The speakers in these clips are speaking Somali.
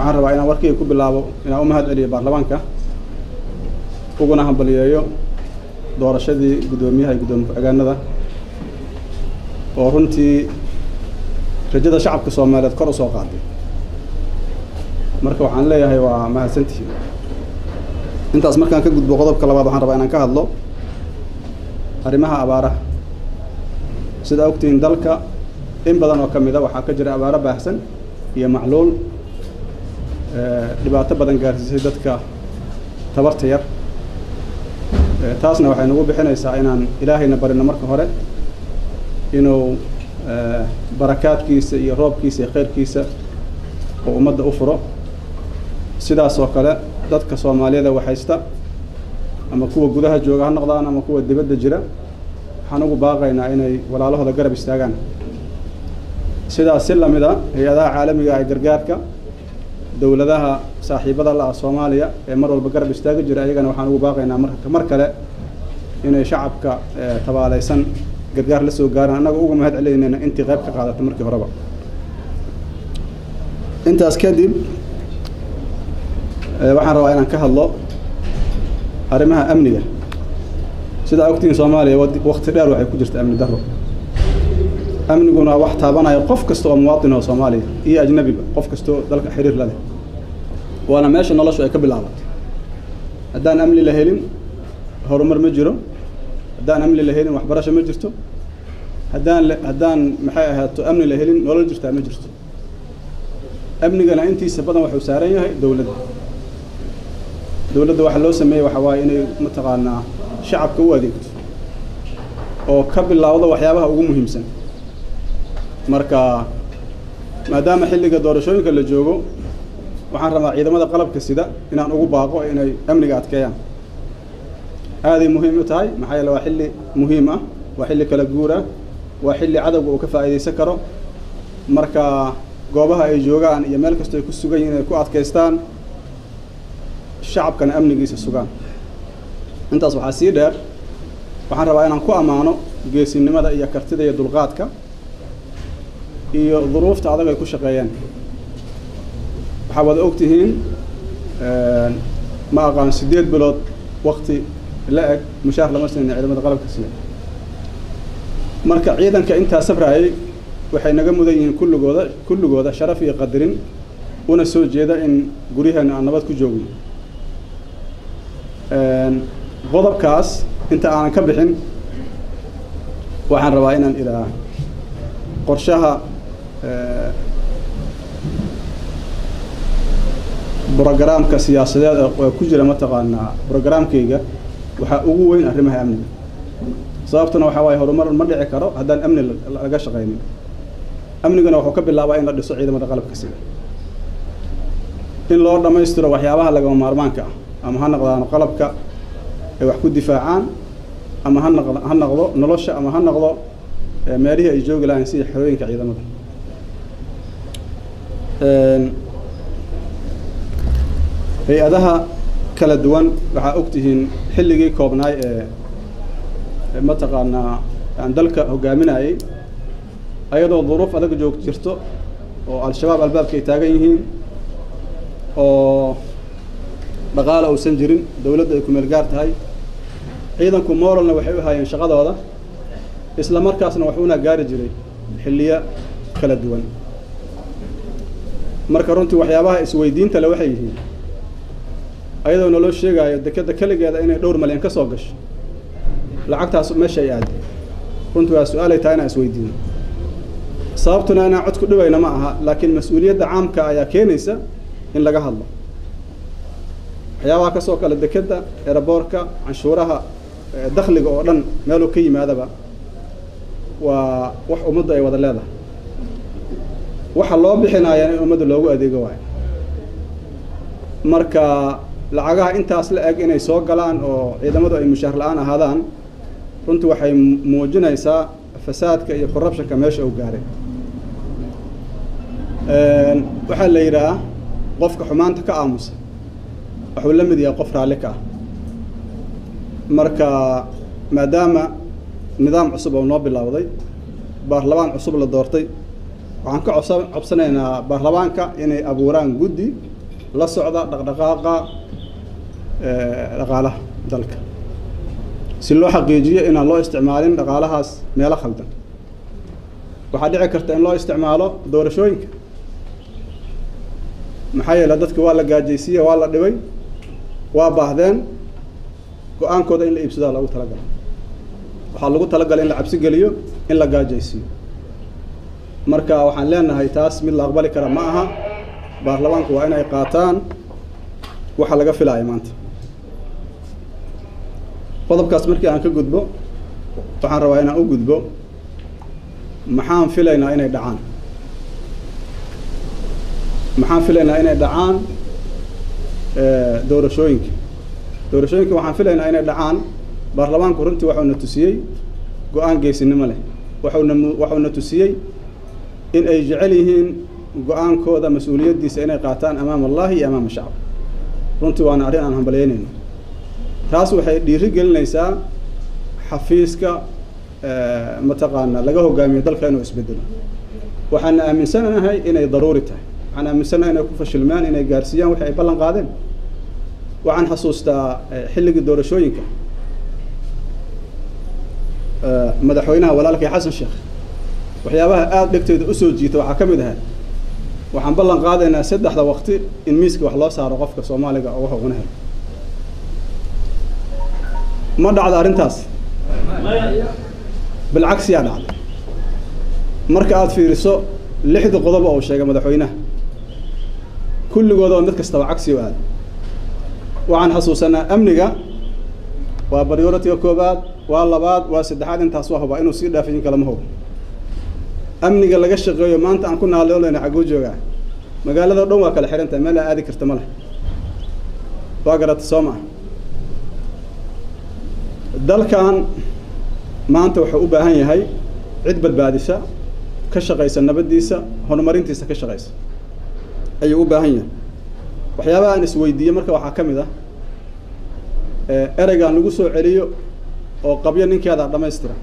waxaan rabaa inaan warkayga ku bilaabo inaan u mahad celiyo baarlamaanka uguna hambaliyeeyo doorashadii guddoomiyaha iyo guddoomiye ku-xigeenada oo runtii rajada shacabka soomaaliyeed kor u soo qaaday marka waxaan leeyahay waa mahadsantihiin intaas markaan ka gudbo qodobka labaad waxaan rabaa inaan ka hadlo arrimaha abaaraha sidaa ogtihiin dalka in badan oo ka mida waxaa ka jira abaaro baahsan iyo macluul dhibaato badan gaarsiisay dadka tabarta yar taasna waxay nagu bixinaysaa inaan ilaahayna barino marka hore inuu barakaadkiisa iyo roobkiisa iyo khayrkiisa oo ummadda u furo sidaas oo kale dadka soomaaliyada waxaysta ama kuwa gudaha jooga ha noqdaan ama kuwa dibadda jira waxaan ugu baaqaynaa inay walaalahooda garab istaagaan sidaas si lamida hay-adaha caalamiga ee gargaarka dowladaha saaxiibada la ah soomaaliya ee mar walba garab istaagi jira ayagana waxaan ugu baaqaynaa mar mar kale inay shacabka tabaaleysan gargaar la soo gaaraan annaga uga mahad celaynayna intii qayb ka qaadatay markii horeba intaas kadib waxaan rabaa inaan ka hadlo arrimaha amniga sidaa ogtihiin soomaaliya wakti dheer waxay ku jirta amni darro amniguna wax taabanaya qof kasta oo muwaatin oo soomaaliya iyo ajnabiba qof kastoo dalka xiriir la leh waana meesha noloshu ay ka bilaabatay haddaan amni la helin horumar ma jiro haddaan amni la helin waxbarasho ma jirto haddaan haddaan maxay ahaato amni la helin nolol jirtaa ma jirto amnigana intiisa badan wuxuu saaran yahay dowladda dowladda waxaa loo sameeyey waxaa waaye inay mataqaanaa shacabka u adeegto oo ka bilowdo waxyaabaha ugu muhiimsan marka maadaama xilliga doorashooyinka la joogo waxaan rabaa ciidamada qalabka sida inaan ugu baaqo inay amniga adkeeyaan aaday muhiim u tahay maxaa yeele waa xilli muhiim ah waa xilli kala guur ah waa xilli cadowga uu ka faa'iidaysan karo marka goobaha ay joogaan iyo meel kastoo ay ku sugan yihin inay ku adkaystaan shacabkana amnigiisa sugaan intaas waxaa sii dheer waxaan rabaa inaan ku ammaano geesinimada iyo kartida iyo dulqaadka iyo duruufta adag ay ku shaqeeyeen waxaa wada og tihiin ma aqaan siddeed bilood wakti la eg mushaar lama siinin ciidamada qalabka sida marka ciidanka intaa sabrayay waxay naga mudan yihiin kulligooda kulligooda sharaf iyo qadarin una soo jeeda in guryaheena aan nabad ku joogno qodobkaas inta aanan ka bixin waxaan rabaa inaan idhaa qorshaha brogaraamka siyaasadeed ee ku jira mataqaanaa brogaraamkayga waxaa ugu weyn arrimaha amniga sababtuna waxaa waaye horumar ma dhici karo haddaan amni laga shaqaynin amnigana wuxuu ka bilaabaa in la dhiso ciidamada qalabka sida in loo dhammaystiro waxyaabaha lagama maarmaanka ah ama ha noqdaano qalabka ay wax ku difaacaan ama ha noqdo ha noqdo nolosha ama ha noqdo meelihii ay joogi lahayn sida xerooyinka ciidamada hay-adaha kala duwan waxaa og tihiin xilligii koobnaay ee mataqaanaa aan dalka hogaaminayay ayadoo duruuf adag joog jirto oo al-shabaab albaabka ay taagan yihiin oo dhaqaala uusan jirin dowladda ay ku meel gaar tahay ciidanku moralna waxay u hayeen shaqadooda isla markaasna waxuuna gaari jiray xilliyo kala duwan marka runtii waxyaabaha isweydiinta le waxay yihiin ayadoo naloo sheegaayo dekeda keligeeda inay dhowr malyan ka soo gasho lacagtaas meesha ay aaday runtii waa su-aalay tahay inaan isweydiino sababtuna inaan cod ku dhibayna ma aha laakiin mas-uuliyadda caamka ayaa keenaysa in laga hadlo waxyaabaha ka soo kale dekeda eraboorka canshuuraha dakhliga oo dhan meeluu ka yimaadaba waa wax ummaddu ay wada leedahay waxa loo bixinayaa in ummadda loogu adeego waayo marka lacagaha intaas la eg inay soo galaan oo ciidamadu ay mushaar la-aan ahaadaan runtii waxay muujinaysaa fasaadka iyo corruptionka meesha uu gaaray waxaa la yidhaah qofka xumaanta ka aamusa wuxuu la mid yahay qof raalli ka ah marka maadaama nidaam cusub oo noo bilowday baarlamaan cusub la doortay waxaan ka cobsa cobsanaynaa baarlamaanka inay abuuraan guddi la socda dhaqdhaqaaqa dhaqaalaha dalka si loo xaqiijiyo inaan loo isticmaalin dhaqaalahaas meelo khaldan waxaa dhici karta in loo isticmaalo doorashooyinka maxaa yeele dadka waa la gaajaysiiye waa la dhibay waa baahdeen go-aankooda in la iibsadaa lagu talagalay waxaa lagu talagalay in la cabsi geliyo in la gaajaysiiyo marka waxaan leenahay taas mid la aqbali kara ma aha baarlamaanku waa inay qaataan waxa laga filaayo maanta qodobkaas markii aan ka gudbo waxaan rabaa inaan u gudbo maxaan filaynaa inay dhacaan maxaan filaynaa inay dhacaan doorashooyinka doorashooyinka waxaan filaynaa inay dhacaan baarlamaanku runtii waxuuna tusiyey go-aan geesinimo leh waxuna waxuuna tusiyey in ay jecel yihiin go-aankooda mas-uuliyaddiisa inay qaataan amaama allahi iyo amaama shacab runtii waana arrin aan hambalyeynayno taas waxay dhiiri gelinaysaa xafiiska mataqaana laga hogaamiyo dalka inuu isbedelo waxaan aaminsanahay inay daruuri tahay waxaan aaminsanahay inay ku fashilmaan inay gaarsiiyaan wixii ay ballan qaadeen waxaan xasuustaa xilligii doorashooyinka madaxweynaha walaalkay xasan sheekh waxyaabaha aada dhegteeda usoo jiita waxaa ka mid ahay waxaan ballan qaadaynaa saddexda waqti in miiska wax loo saaro qofka soomaaliga oo waxa una helo ma dhacda arrintaas bilcagsiyaa dhacday marka aada fiiriso lixdii qodob oo sheegay madaxweynaha kulligooda oo mid kastaba cagsi o aada waxaan xasuusanaa amniga waa prioritiga koobaad waa labaad waa saddexaad intaas waa hubaa inuu sii dhaafiyin kalama hubo amniga laga shaqeeyo maanta aan ku naaloolayna xagguu joogaa magaalada o dhan waa kala xihan tahay meel aa aadi karta ma leh waa garata soo maa dalkan maanta wuxuu u baahan yahay cid badbaadisa ka shaqaysa nabaddiisa horumarintiisa ka shaqaysa ayuu u baahan yahay waxyaabaha aan isweydiiye marka waxaa ka mid ah ereygaan lagu soo celiyo oo qabyo ninkeedaa dhammaystira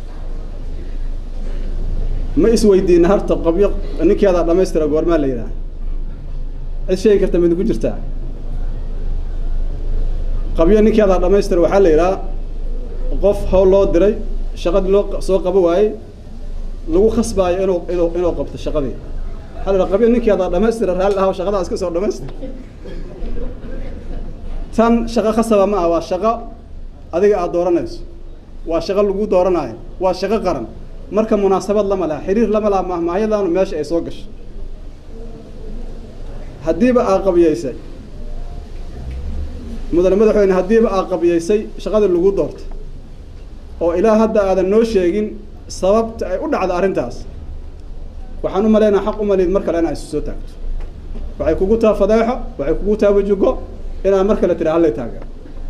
ma isweydiina harta qabyo ninkeedaa dhammaystira goormaa la yidhaha cid sheegi karta mid ku jirtaa qabyo ninkeedaa dhammaystira waxaa la yidhaha qof hawl loo diray shaqadii loo soo qabo waayey lagu khasbaayo inuu inuu inuu qabto shaqadii waxaa la yidhaha qabyo ninkeedaa dhammaystira raalli ahaw shaqadaas ka soo dhamaystir tan shaqo khasaba ma ah waa shaqo adiga aada dooranayso waa shaqo lagu dooranaayo waa shaqo qaran marka munaasabad lama laha xiriir lama laha mahmahyadaanu meesha ay soo gasho haddiiba aa qabiyeysay mudane madaxweyne haddiiba aa qabiyeysay shaqadii lagu doortay oo ilaa hadda aadan noo sheegin sababta ay u dhacda arrintaas waxaan u malaynaa xaq u maliid mar kale inaa isu soo taagto waxay kugu taa fadeexo waxay kugu taa wajugo inaad mar kale tira hallay taageero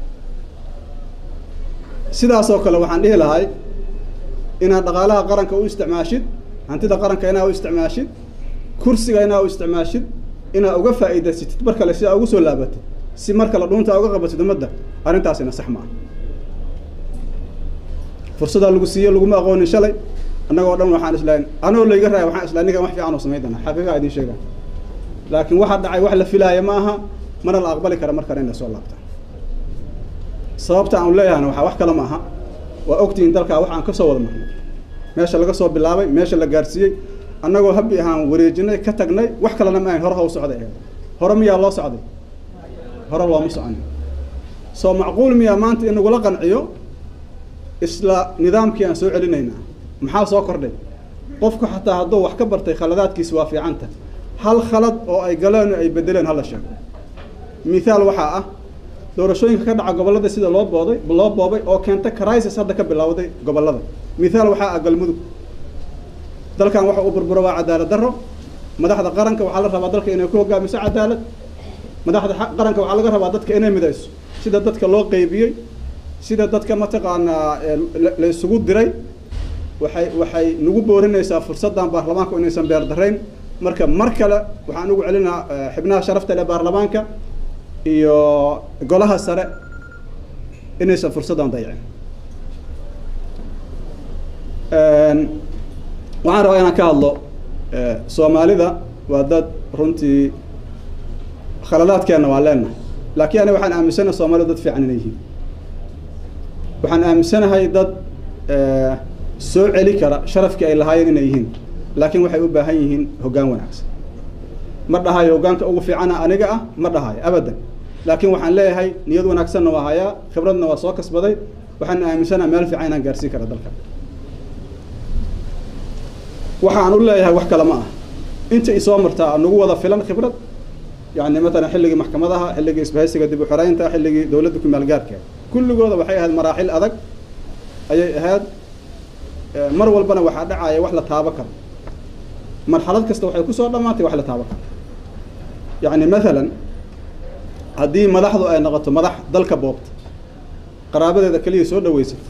sidaasoo kale waxaan dhihi lahay inaad dhaqaalaha qaranka u isticmaashid hantida qaranka inaad u isticmaashid kursiga inaad u isticmaashid inaad uga faa'iidaysatid mar kale si aa ugu soo laabatid si mar kale dhuunta uga qabatid ummadda arrintaasina sax maaha fursadaa lagu siiye laguma aqoonin shalay annagoo dhan waxaan islahayn anoo layga raaya waxaan islahay ninkan wax fiican oo samayn doonaa xaqiiqa idin sheegaa laakiin waxa dhacay wax la filaaya ma aha mana la aqbali kara mar kale in la soo laabta sababta aan leeyahana waxaa wax kale ma aha waa ogtihiin dalkaa wax aan ka soo wada marnay meesha laga soo bilaabay meesha la gaarsiiyey annagoo habbi ahaan wareejinay ka tagnay wax kalena ma ahayn hore ha u socday eed hore miyaa loo socday hore looma socon soo macquul miyaa maanta in nagula qanciyo isla nidaamkii aan soo celinaynaa maxaa soo kordhay qofku xataa hadduu wax ka bartay khaladaadkiisi waa fiicanta hal khalad oo ay galeen oo ay bedeleen hala sheego mithaal waxaa ah doorashooyinka ka dhaca gobollada sida loo booday loo boobay oo keenta crisis hadda ka bilowday gobollada mithaal waxaa ah galmudug dalkan waxa uu burburo waa cadaalad darro madaxda qaranka waxaa la rabaa dalka inay ku hogaamiso cadaalad madaxda qaranka waxaa laga rabaa dadka inay midayso sida dadka loo qeybiyey sida dadka mataqaanaa la isugu diray waxay waxay nagu boorinaysaa fursaddan baarlamaanku inaysan beer darayn marka mar kale waxaan ugu celinaa xibnaha sharafta leh baarlamaanka iyo golaha sare inaysan fursaddan dayicin waxaan rabaa inaan ka hadlo soomaalida waa dad runtii khaladaadkeenna waa leenahay laakiin aniga waxaan aaminsanahay soomaalida dad fiican inay yihiin waxaan aaminsanahay dad soo celi kara sharafkii ay lahaayeen inay yihiin laakiin waxay u baahan yihiin hoggaan wanaagsan ma dhahayo hoggaanka ugu fiicana aniga ah ma dhahayo abadan laakiin waxaan leeyahay niyad wanaagsanna waa hayaa khibradna waa soo kasbaday waxaan aaminsanaha meel fiican inaan gaarsiin kara dalka waxaan u leeyahay wax kale ma ah inta isoo martaa nagu wada filan khibrad yani matalan xilligii maxkamadaha xilligii isbahaysiga dib u xoreynta xilligii dowladda ku maalgaarka kulligooda waxay ahayd maraaxil adag ayay ahayd mar walbana waxaa dhacaya wax la taabo karo marxalad kasta waxay kusoo dhammaantay wax la taabo karo yacni mathalan haddii madaxdu ay noqoto madax dalka boobta qaraabadeeda keliya soo dhaweysato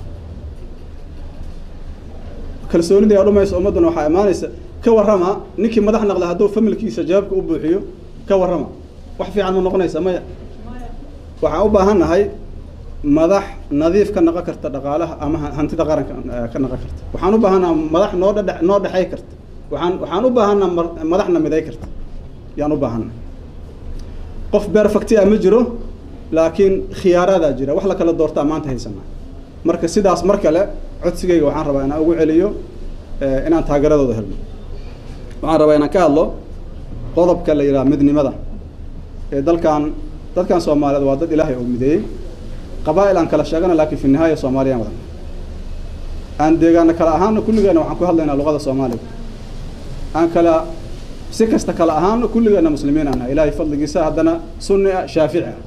kalsoonidii a dhumaysa ummadduna waxaa imaanaysa ka warrama ninkii madax naqda hadduu familkiisa jawaabka u buuxiyo ka warrama wax fiican ma noqonaysa maya waxaan u baahannahay madax nadiif ka naqon karta dhaqaalaha ama hantida qaranka ka naqon karta waxaan u baahannaha madax noo dhadhe noo dhexay karta waxaan waxaan u baahannaha madaxna miday karta yaan u baahannaha qof perfecti a ma jiro laakiin khiyaaraadaa jira wax la kala doortaa maanta haysanaa marka sidaas mar kale codsigayga waxaan rabaa inaan ugu celiyo inaan taageeradooda helno waxaan rabaa inaan ka hadlo qodobka la yidhaha midnimada ee dalkan dadkan soomaaliyeed waa dad ilaahay oo mideeyey qabaa'il aan kala sheegana laakiin fi nihaaya soomaaliyaan wadan aan deegaana kale ahaana kulligeena waxaan ku hadlaynaa luqada soomaaliga aan kala si kasta kale ahaana kulligeena muslimiin aan nahay ilaahay fadligiisa haddana sunni ah shaafici ah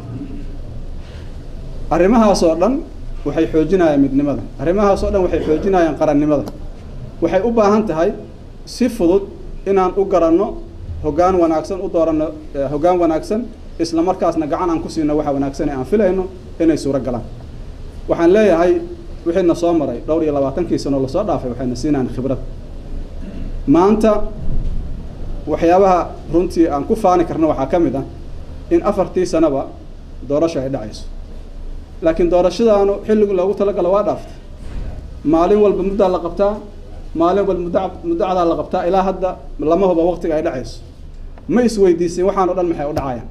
arrimahaas oo dhan waxay xoojinayaan midnimada arrimahaas oo dhan waxay xoojinayaan qarannimada waxay u baahan tahay si fudud inaan u garanno hoggaan wanaagsan u dooranno hoggaan wanaagsan isla markaasna gacan aan ku siino waxa wanaagsan ee aan filayno inay suuro galaan waxaan leeyahay wixiina soo maray dhowr iyo labaatankii sano lasoo dhaafay waxayna siinayaan khibrad maanta waxyaabaha runtii aan ku faani karno waxaa ka mid ah in afartii sanaba doorasho ay dhacayso laakiin doorashadaanu xilligii loogu talagalo waa dhaaftay maalin walba muddaa la qabtaa maalin walba mudda muddacdaa la qabtaa ilaa hadda lama huba waqtiga ay dhacayso ma isweydiisin waxaan o dhan maxay u dhacayaan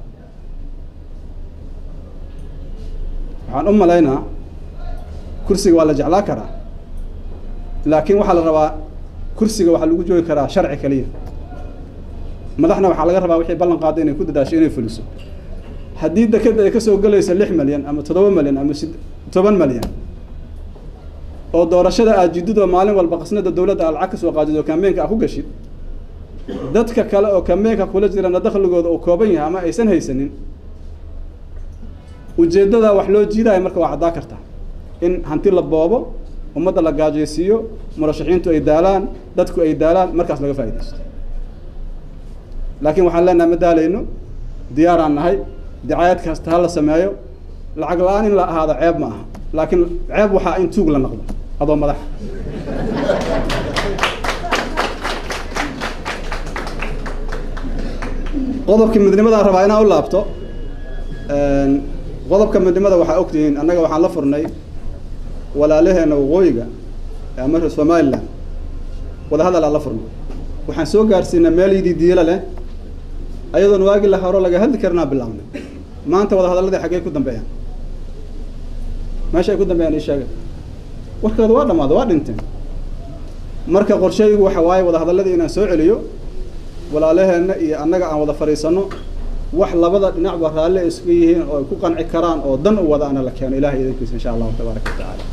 waxaan u malaynaa kursiga waa la jeclaa karaa laakiin waxaa la rabaa kursiga waxaa lagu joogi karaa sharci keliya madaxna waxaa laga rabaa wixii ballan qaada inay ku dadaasho inay fuliso haddii dekeda ay kasoo gelayso lix malyan ama toddoba malyan ama si toban malyan oo doorashada aad jididoo maalin walba qasnada dowladda aad lacag ka soo qaadid oo kambeynka aad ku gashid dadka kale oo kambeynka kula jirana dakhligooda uu kooban yahay ama aysan haysanin ujeeddada wax loo jiidaayo marka waa caddaa kartaa in hanti la boobo ummadda la gaajaysiiyo murashaxiintu ay daalaan dadku ay daalaan markaas laga faaidaysto laakiin waxaan leenaha ma daalayno diyaaraan nahay dicaayad kasta ha la sameeyo lacag la-aan in la ahaado ceeb ma aha laakiin ceeb waxaa in tuug la naqdo adoo madax qodobka midnimadaan rabaa inaan u laabto qodobka midnimada waxaa ogtihiin annaga waxaan la furnay walaalaheena waqooyiga ama reer somaliland wadahadal aan la furnay waxaan soo gaarsiinay meel yidii diila leh ayadoon waagi la horo laga hadli karinaa bilaabnay maanta wadahadaladii xaggey ku dambeeyaan meesha ay ku dambeeyaan ii sheega warkooda waa dhammaada waa dhinteen marka qorsheygu waxa waaye wadahadaladii inaan soo celiyo walaalaheenna iyo annaga aan wada fadhiisano wax labada dhinacba raalli ay isugu yihiin oo ay ku qanci karaan oo dan u wada ana la keeno ilahay idankiisa insha allahu tabaaraka wa tacaala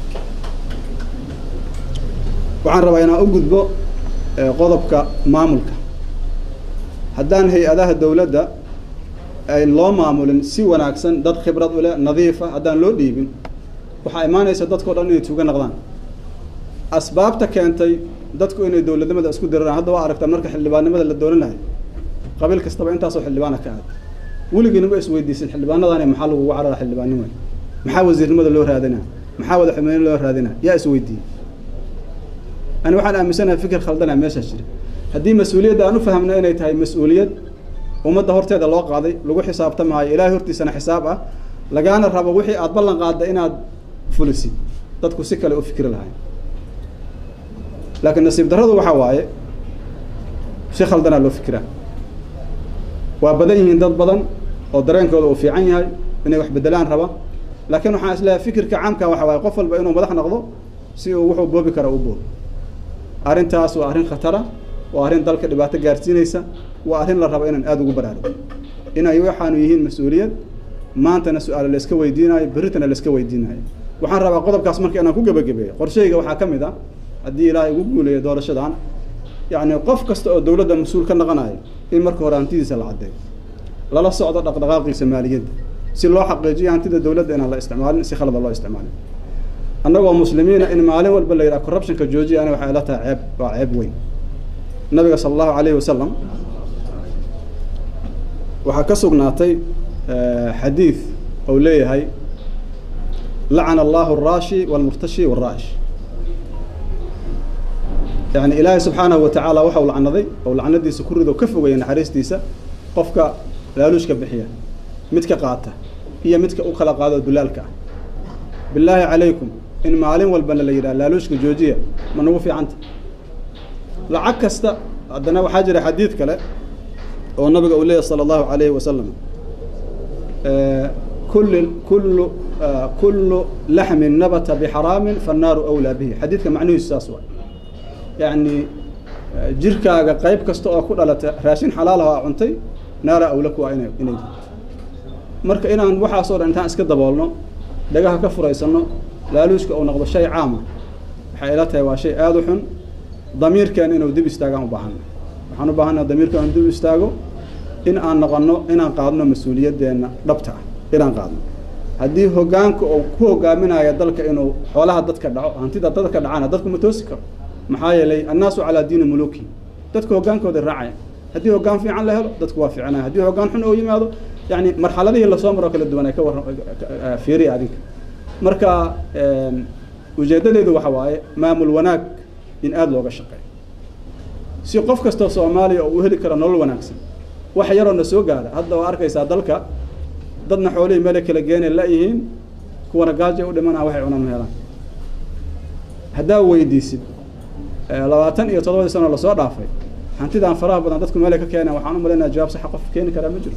waxaan rabaa inaan u gudbo qodobka maamulka haddaan hay-adaha dowladda ay loo maamulin si wanaagsan dad khibrad u leh nadiifa haddaan loo dhiibin waxaa imaanaysa dadkao dhan inay tuuga naqdaan asbaabta keentay dadku inay dowladnimada isku diraraan hadda waa aragtaa marka xildhibaannimada la doonanayo qabiil kastaba intaasoo xildhibaana ka aad weligiinaba isweydiisin xildhibaanadani maxaa lagugu carara xildhibaannimo maxaa wasiirnimada loo raadinaa maxaa wadaxumeyn loo raadinaa yaa isweydiiyey ani waxaan aaminsanahay fikir khaldana meeshaas jira haddii mas-uuliyadda aan u fahamno inay tahay mas-uuliyad ummadda horteeda loo qaaday lagu xisaabtamaayo ilaahay hortiisana xisaab ah lagaana rabo wixii aada ballan qaadda inaad fulisid dadku si kale u fikri lahayn laakiin nasiib darradu waxaa waaye si khaldanaa loo fikiraa waa badan yihiin dad badan oo dareenkooda uu fiican yahay inay wax bedelaan raba laakiin waxaan isleeyahay fikirka caamka waxa waaye qof walba inuu madax noqdo si uu wuxuu boobi kara u boobo arrintaas waa arrin khatara waa arrin dalka dhibaato gaarsiinaysa waa arrin la rabo inaan aada ugu baraarugo inay waxaanu yihiin mas-uuliyad maantana su-aale la iska weydiinayo berritana la iska weydiinayo waxaan rabaa qodobkaas marka inaan ku gebagabeeyo qorshayga waxaa ka mid ah haddii ilaahay ugu guuleeyo doorashadan yacni qof kasta oo dowladda mas-uul ka naqanayo in marka hore hantidiisa la caddeeyo lala socdo dhaqdhaqaaqiisa maaliyadda si loo xaqiijiyo hantida dowladda inaan la isticmaalin si khalada loo isticmaalin annagoo muslimiina in maalin walba la yidhaha corruptionka joojiya ani waxay ila tahay ceeb waa ceeb weyn nabiga sala allahu calayhi wasalam waxaa ka sugnaatay xadiid ou leeyahay lacana allahu araashi walmurtashi walraa'ish yani ilaahay subxaanahu watacaala waxau lacnaday ou lacnadiisa ku rido ka fogaya naxariistiisa qofka laaluushka bixiya midka qaata iyo midka u kala qaado dulaalka ah bilaahi calaykum in maalin walbana la yidhaha laaluushka joojiya ma nagu fiicanta lacag kasta haddana waxaa jira xadiid kale oo nabiga uu leeyahy sala allahu calayhi wasalam kulli kullu kullu laxmin nabata bixaraamin fannaaru awlaa bihi xadiidka macnihiisu saas waay yacni jirkaaga qayb kasta oo ku dhalata raashin xalaal ah cuntay naara awla ku ah inay inay marka inaan waxaasoo dhan intaan iska daboolno dhagaha ka furaysano laaluushka uu noqdo shay caama waxay ila tahay waa shay aada u xun damiirkeena inuu dib istaagaan u baahanna waxaan u baahanna damiirkeena inuu dib istaago in aan noqono inaan qaadno mas-uuliyaddeena dhabta ah inaan qaadno haddii hoggaanka uu ku hogaaminayo dalka inuu xoolaha dadka dhaco hantida dadka dhacana dadku ma toosi karo maxaa yeelay annaasu calaa diini muluki dadku hoggaankooda raacaya haddii hoggaan fiican la helo dadku waa fiicanaya haddii hoggaan xun oo yimaado yani marxaladihii lasoo maroo kala duwan ay ka warra fiiriya adinka marka ujeeddadeedu waxa waaye maamul wanaag in aada looga shaqeeyo si qof kastoo soomaaliya oo u heli karo nolol wanaagsan wax yaroo na soo gaara hadda waa arkaysaa dalka dadna xoolihii meele kala geena la-yihiin kuwana gaaja u dhimanaa waxay cunaan helaan haddaa weydiisid labaatan iyo toddobadii sano lasoo dhaafay hantidaan faraha badan dadku meelay ka keeneen waxaan u malaynaya jawaab saxa qof keeni karaa ma jiro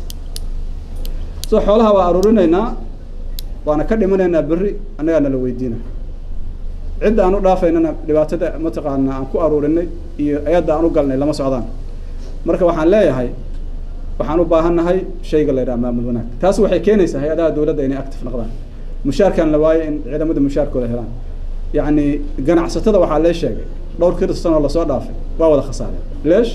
so xoolaha waa aruurinaynaa waana ka dhimanaynaa berri annagaa nala weydiina cidda aan u dhaafaynana dhibaatada mataqaana aan ku aruurinay iyo ayadda aan u galnay lama socdaan marka waxaan leeyahay waxaan u baahannahay shayga la yidhaha maamul wanaag taas waxay keenaysaa hay-adaha dowladda inay active noqdaan mushaarkan la waayo in ciidamada mushaarkooda helaan yacni ganacsatada waxaa lee sheegay dhowr kir sanoo lasoo dhaafay waa wada khasaareen leesh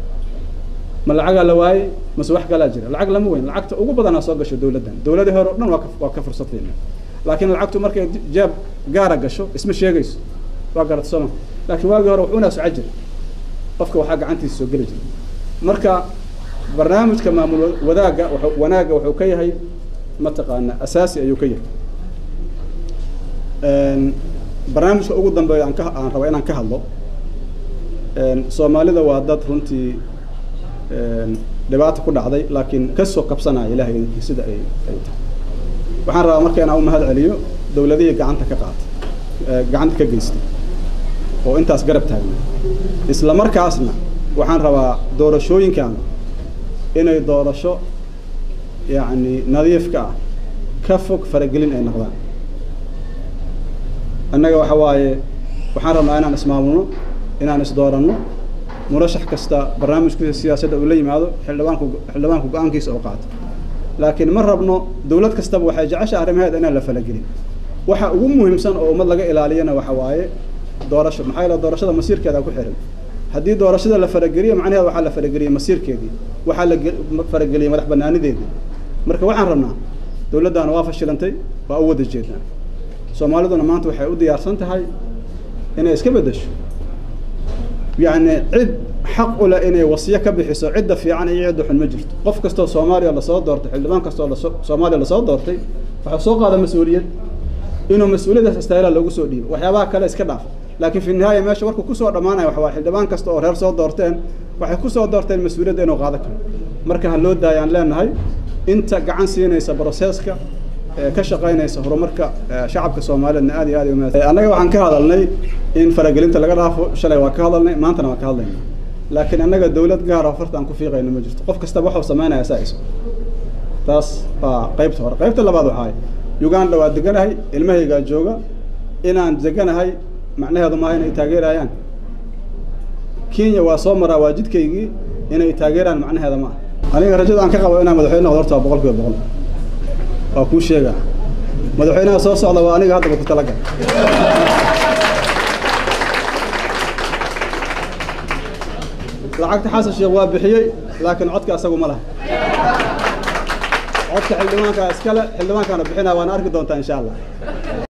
ma lacagaa la waayey mase wax kalaa jira lacag lama weyn lacagta ugu badanaa soo gasho dowladdan dowladii hore o dhan waa ka waa ka fursadayna laakiin lacagtu markay jeeb gaara gasho isma sheegayso waa garata sooma laakiin waagii hore wuxuunaa soco jira qofka waxaa gacantiisa soo geli jira marka barnaamijka maamul wadaagga wanaagga wuxuu ka yahay mataqaana asaasi ayuu ka yahay barnaamijka ugu dambeeya aan ka aan raba inaan ka hadlo soomaalida waa dad runtii dhibaata ku dhacday laakiin kasoo kabsanaya ilahay sida ay ay tahay waxaan rabaa marka inaan u mahad celiyo dowladihii gacanta ka qaatay gacanta ka geystay oo intaas garab taagna isla markaasna waxaan rabaa doorashooyinkan inay doorasho yacni nadiifka ah ka fog faragelin ay noqdaan annaga waxa waaye waxaan rabnaa inaan ismaamulno inaan isdooranno murashax kasta barnaamijkiisa siyaasadda uu la yimaado xildhibaanku xildhibaanku go-aankiisa oo qaato laakiin ma rabno dowlad kastaba waxay jecesha arrimaheeda inaan la falagelin waxa ugu muhiimsan oo ummad laga ilaaliyana waxa waaye doorasho maxaa yeele doorashada masiirkeeda ku xiran haddii doorashada la farageliyo macnaheeda waxaa la farageliyey masiirkeedii waxaa la farageliyey madax banaanideedii marka waxaan rabnaa dowladdaana waa fashilantay waa u wada jeednaa soomaaliduna maanta waxay u diyaarsan tahay inay iska beddesho yacni cid xaq u leh inay wasiyo ka bixiso cidda fiican iyo cidda xun ma jirto qof kastoo soomaaliya lasoo doortay xildhibaan kastoo lasoo soomaaliya lasoo doortay waxaa soo qaada mas-uuliyad inuu mas-uuliyadaas istaayla loogu soo dhiibo waxyaabaha kale iska dhaaf laakiin fi nihaaya meesha warku kusoo dhammaanaya waxa waa xildhibaan kasta oo reer soo doorteen waxay kusoo doorteen mas-uuliyadda inuu qaado karo marka ha loo daayaan leenahay inta gacan siinaysa broseska ka shaqaynaysa horumarka shacabka soomaaliyeedna aad iyo aad umaad annaga waxaan ka hadalnay in faragelinta laga dhaafo shalay waa ka hadalnay maantana waa ka hadlayna laakiin annaga dowlad gaara farta aan ku fiiqayno ma jirto qof kastaba waxuu sameynaya saa isu taas waa qaybta hore qaybta labaad waxaay uganda waa deganahay ilmahaygaa jooga inaan deganahay macnaheedu maaha inay taageerayaan kenya waa soo maraa waa jidkaygii inay taageeraan macnaheeda ma ah aniga rajada aan ka qabo inaan madaxweyne noqdo horta waa boqol kiiba boqol waa kuu sheegaa madaxweynaha soo socda waa aniga haddaba ku talagal lacagta xasan sheekh waa bixiyey laakiin codka asagu ma laha codka xildhibaankaa iskale xildhibaankaana bixinaa waana arki doontaa insha allah